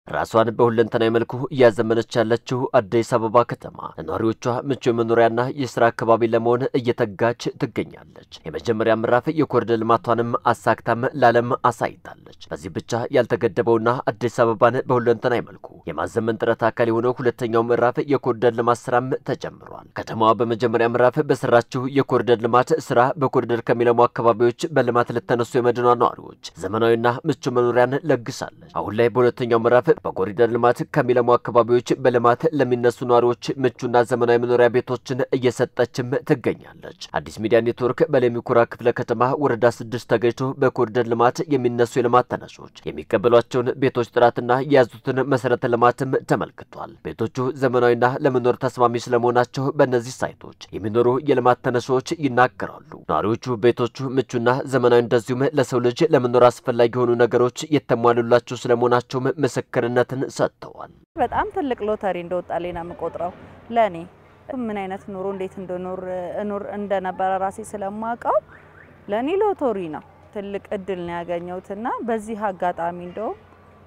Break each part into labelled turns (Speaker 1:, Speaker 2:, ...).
Speaker 1: ራሷን በሁለንተናዊ መልኩ እያዘመነች ያለችው አዲስ አበባ ከተማ ለነዋሪዎቿ ምቹ የመኖሪያና የስራ አካባቢ ለመሆን እየተጋች ትገኛለች። የመጀመሪያ ምዕራፍ የኮሪደር ልማቷንም አሳክታም ለዓለም አሳይታለች። በዚህ ብቻ ያልተገደበውና አዲስ አበባን በሁለንተናዊ መልኩ የማዘመን ጥረት አካል የሆነው ሁለተኛው ምዕራፍ የኮሪደር ልማት ስራም ተጀምሯል። ከተማዋ በመጀመሪያ ምዕራፍ በሰራችው የኮሪደር ልማት ስራ በኮሪደር ከሚለሙ አካባቢዎች በልማት ለተነሱ የመዲኗ ነዋሪዎች ዘመናዊና ምቹ መኖሪያን ለግሳለች። አሁን ላይ በሁለተኛው ምዕራፍ በኮሪደር ልማት ከሚለሙ አካባቢዎች በልማት ለሚነሱ ነዋሪዎች ምቹና ዘመናዊ መኖሪያ ቤቶችን እየሰጠችም ትገኛለች። አዲስ ሚዲያ ኔትወርክ በለሚ ኩራ ክፍለ ከተማ ወረዳ ስድስት ተገኝቶ በኮሪደር ልማት የሚነሱ የልማት ተነሾች የሚቀበሏቸውን ቤቶች ጥራትና የያዙትን መሰረተ ልማትም ተመልክቷል። ቤቶቹ ዘመናዊና ለመኖር ተስማሚ ስለመሆናቸው በእነዚህ ሳይቶች የሚኖሩ የልማት ተነሾች ይናገራሉ። ነዋሪዎቹ ቤቶቹ ምቹና ዘመናዊ እንደዚሁም ለሰው ልጅ ለመኖር አስፈላጊ የሆኑ ነገሮች የተሟሉላቸው ስለመሆናቸውም ምስክር ነትን ሰጥተዋል።
Speaker 2: በጣም ትልቅ ሎተሪ እንደወጣልኝ ነው የምቆጥረው። ለእኔ ምን አይነት ኑሮ እንዴት እንደኖር እኖር እንደነበረ ራሴ ስለማውቀው ለእኔ ሎተሪ ነው። ትልቅ እድል ነው ያገኘሁትና በዚህ አጋጣሚ እንደውም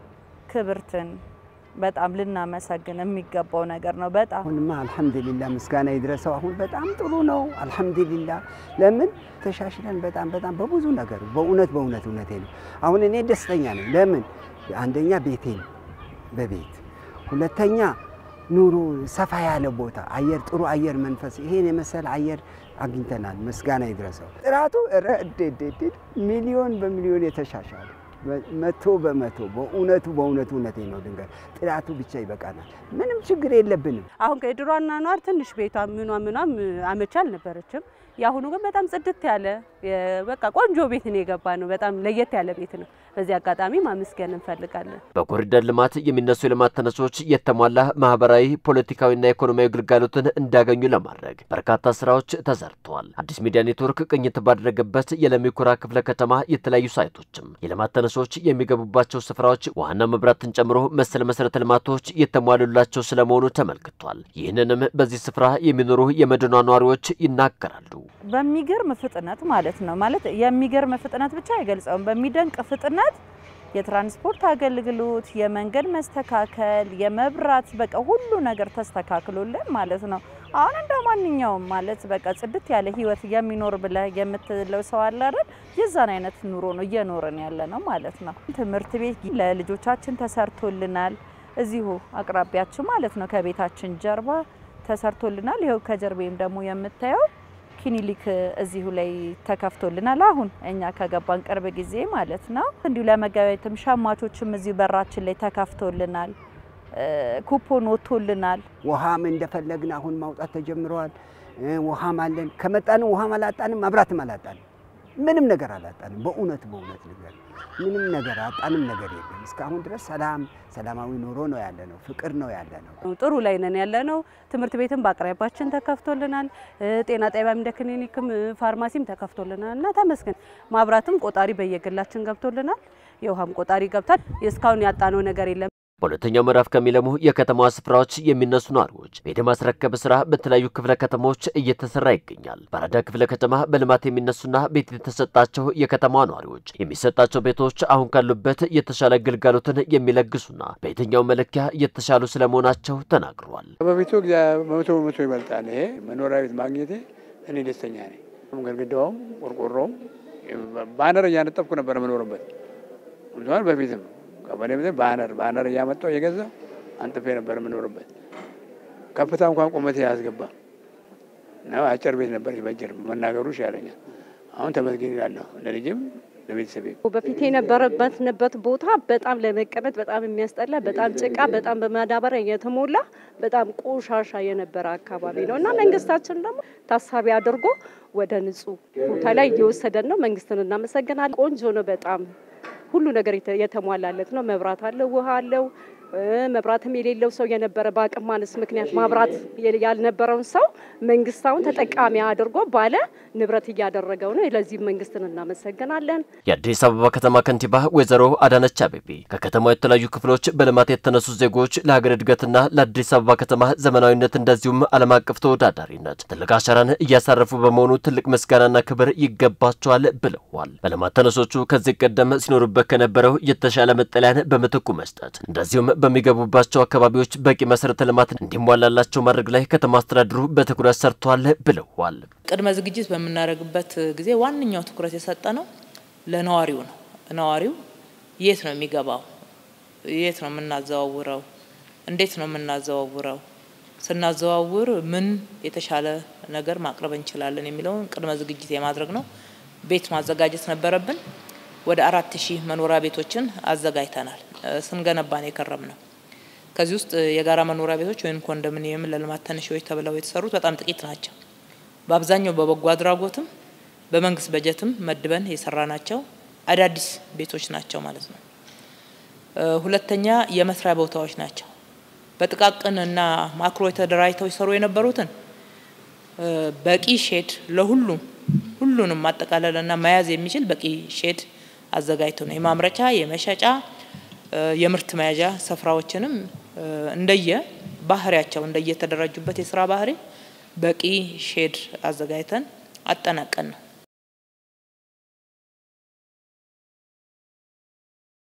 Speaker 2: ክብርትን በጣም ልናመሰግን የሚገባው ነገር ነው። በጣም
Speaker 3: አሁንማ አልሐምዱሊላ ምስጋና ይድረሰው። አሁን በጣም ጥሩ ነው። አልሐምዱሊላ ለምን ተሻሽለን በጣም በጣም በብዙ ነገር በእውነት በእውነት እውነቴ ነው። አሁን እኔ ደስተኛ ነኝ። ለምን አንደኛ ቤቴን በቤት ሁለተኛ ኑሮ ሰፋ ያለ ቦታ አየር ጥሩ አየር መንፈስ ይሄን የመሰለ አየር አግኝተናል። ምስጋና ይድረሰው። ጥራቱ ረድድድ ሚሊዮን በሚሊዮን የተሻሻለ መቶ በመቶ በእውነቱ በእውነቱ እውነቴ ነው። ድንገት ጥራቱ ብቻ ይበቃናል። ምንም ችግር የለብንም።
Speaker 4: አሁን ከድሮ አኗኗር ትንሽ ቤቷ ምኗ ምኗም አመቺ አልነበረችም። የአሁኑ ግን በጣም ጽድት ያለ በቃ ቆንጆ ቤት ነው የገባ ነው። በጣም ለየት ያለ ቤት ነው። በዚህ አጋጣሚ ማመስገን እንፈልጋለን።
Speaker 1: በኮሪደር ልማት የሚነሱ የልማት ተነሶች የተሟላ ማህበራዊ፣ ፖለቲካዊና ኢኮኖሚያዊ ግልጋሎትን እንዲያገኙ ለማድረግ በርካታ ስራዎች ተሰርተዋል። አዲስ ሚዲያ ኔትወርክ ቅኝት ባደረገበት የለሚ ኩራ ክፍለ ከተማ የተለያዩ ሳይቶችም የልማት ተነሶች የሚገቡባቸው ስፍራዎች ውሃና መብራትን ጨምሮ መሰል መሰረተ ልማቶች የተሟሉላቸው ስለመሆኑ ተመልክቷል። ይህንንም በዚህ ስፍራ የሚኖሩ የመዲኗ ነዋሪዎች ይናገራሉ።
Speaker 2: በሚገርም ፍጥነት ማለት ነው ማለት የሚገርም ፍጥነት ብቻ አይገልጸውም። በሚደንቅ ፍጥነት የትራንስፖርት አገልግሎት፣ የመንገድ መስተካከል፣ የመብራት በቃ ሁሉ ነገር ተስተካክሎልን ማለት ነው። አሁን እንደ ማንኛውም ማለት በቃ ጽድት ያለ ህይወት የሚኖር ብለህ የምትለው ሰው አለ አይደል? የዛን አይነት ኑሮ ነው እየኖርን ያለ ነው ማለት ነው። ትምህርት ቤት ለልጆቻችን ተሰርቶልናል። እዚሁ አቅራቢያችን ማለት ነው ከቤታችን ጀርባ ተሰርቶልናል። ይኸው ከጀርቤም ደግሞ የምታየው ክሊኒክ እዚሁ ላይ ተከፍቶልናል። አሁን እኛ ከገባን ቅርብ ጊዜ ማለት ነው። እንዲሁ ለመገበያየትም ሸማቾችም እዚሁ በራችን ላይ ተከፍቶልናል። ኩፖን ወጥቶልናል።
Speaker 3: ውሃም እንደፈለግን አሁን ማውጣት ተጀምረዋል። ውሃም አለን። ከመጣንም ውሃም አላጣንም፣ መብራትም አላጣንም። ምንም ነገር አላጣንም። በእውነት በእውነት ነገር ምንም ነገር አጣንም ነገር የለም። እስካሁን ድረስ ሰላም ሰላማዊ ኑሮ ነው ያለ ነው። ፍቅር ነው ያለ ነው።
Speaker 4: ጥሩ ላይ ነን ያለ ነው። ትምህርት ቤትም በአቅራቢያችን ተከፍቶልናል። ጤና ጣቢያም እንደ ክሊኒክም ፋርማሲም ተከፍቶልናል እና ተመስገን። ማብራትም ቆጣሪ በየግላችን ገብቶልናል። የውሃም ቆጣሪ ገብቷል። እስካሁን ያጣነው ነገር የለም።
Speaker 1: በሁለተኛው ምዕራፍ ከሚለሙ የከተማዋ ስፍራዎች የሚነሱ ነዋሪዎች ቤት የማስረከብ ስራ በተለያዩ ክፍለ ከተሞች እየተሰራ ይገኛል። በአራዳ ክፍለ ከተማ በልማት የሚነሱና ቤት የተሰጣቸው የከተማዋ ነዋሪዎች የሚሰጣቸው ቤቶች አሁን ካሉበት የተሻለ ግልጋሎትን የሚለግሱና በየትኛው መለኪያ የተሻሉ ስለመሆናቸው ተናግረዋል።
Speaker 5: በቤቱ በመቶ በመቶ ይበልጣል። ይሄ መኖሪያ ቤት ማግኘቴ እኔ ደስተኛ ነኝ። ግድግዳውም ቆርቆሮውም ባነር እያነጠፍኩ ነበር መኖርበት በፊትም ቀበሌ ቤት ባነር ባነር እያመጣው እየገዛ አንጥፌ ነበር የምኖርበት። ከፍታ እንኳን ቁመቴ ያስገባ ነው። አጭር ቤት ነበር ይበጅር መናገሩ ይሻለኛል። አሁን ተመስገን ይላለሁ ለልጅም ለቤተሰቤ።
Speaker 6: በፊት የነበረበት ቦታ በጣም ለመቀመጥ በጣም የሚያስጠላ በጣም ጭቃ፣ በጣም በማዳበሪያ የተሞላ በጣም ቆሻሻ የነበረ አካባቢ ነው እና መንግስታችን ደግሞ ታሳቢ አድርጎ ወደ ንጹህ ቦታ ላይ እየወሰደን ነው። መንግስትን እናመሰግናለን። ቆንጆ ነው በጣም ሁሉ ነገር የተሟላለት ነው። መብራት አለው፣ ውሃ አለው። መብራትም የሌለው ሰው የነበረ በአቅም ማነስ ምክንያት ማብራት ያልነበረውን ሰው መንግስታውን ተጠቃሚ አድርጎ ባለ ንብረት እያደረገው ነው። ለዚህም መንግስትን እናመሰግናለን።
Speaker 1: የአዲስ አበባ ከተማ ከንቲባ ወይዘሮ አዳነች አቤቤ ከከተማው የተለያዩ ክፍሎች በልማት የተነሱ ዜጎች ለሀገር እድገትና ለአዲስ አበባ ከተማ ዘመናዊነት እንደዚሁም ዓለም አቀፍ ተወዳዳሪነት ትልቅ አሻራን እያሳረፉ በመሆኑ ትልቅ ምስጋናና ክብር ይገባቸዋል ብለዋል። በልማት ተነሶቹ ከዚህ ቀደም ሲኖሩበት ከነበረው የተሻለ መጠለያን በምትኩ መስጠት እንደዚሁም በሚገቡባቸው አካባቢዎች በቂ መሰረተ ልማት እንዲሟላላቸው ማድረግ ላይ ከተማ አስተዳደሩ በትኩረት ሰርቷል ብለዋል።
Speaker 7: ቅድመ ዝግጅት በምናደርግበት ጊዜ ዋነኛው ትኩረት የሰጠ ነው ለነዋሪው ነው። ነዋሪው የት ነው የሚገባው? የት ነው የምናዘዋውረው? እንዴት ነው የምናዘዋውረው? ስናዘዋውር ምን የተሻለ ነገር ማቅረብ እንችላለን የሚለውን ቅድመ ዝግጅት የማድረግ ነው። ቤት ማዘጋጀት ነበረብን። ወደ አራት ሺህ መኖሪያ ቤቶችን አዘጋጅተናል። ስንገነባን የከረም ነው። ከዚህ ውስጥ የጋራ መኖሪያ ቤቶች ወይም ኮንዶሚኒየም ለልማት ተነሺዎች ተብለው የተሰሩት በጣም ጥቂት ናቸው። በአብዛኛው በበጎ አድራጎትም በመንግስት በጀትም መድበን የሰራ ናቸው አዳዲስ ቤቶች ናቸው ማለት ነው። ሁለተኛ የመስሪያ ቦታዎች ናቸው። በጥቃቅን እና ማክሮ ተደራጅተው ይሰሩ የነበሩትን በቂ ሼድ ለሁሉም ሁሉንም ማጠቃለልና መያዝ የሚችል በቂ ሼድ አዘጋጅተው ነው የማምረቻ የመሸጫ የምርት መያዣ ስፍራዎችንም እንደየ ባህሪያቸው እንደየተደራጁበት የስራ ባህሪ በቂ ሼድ አዘጋጅተን አጠናቀን ነው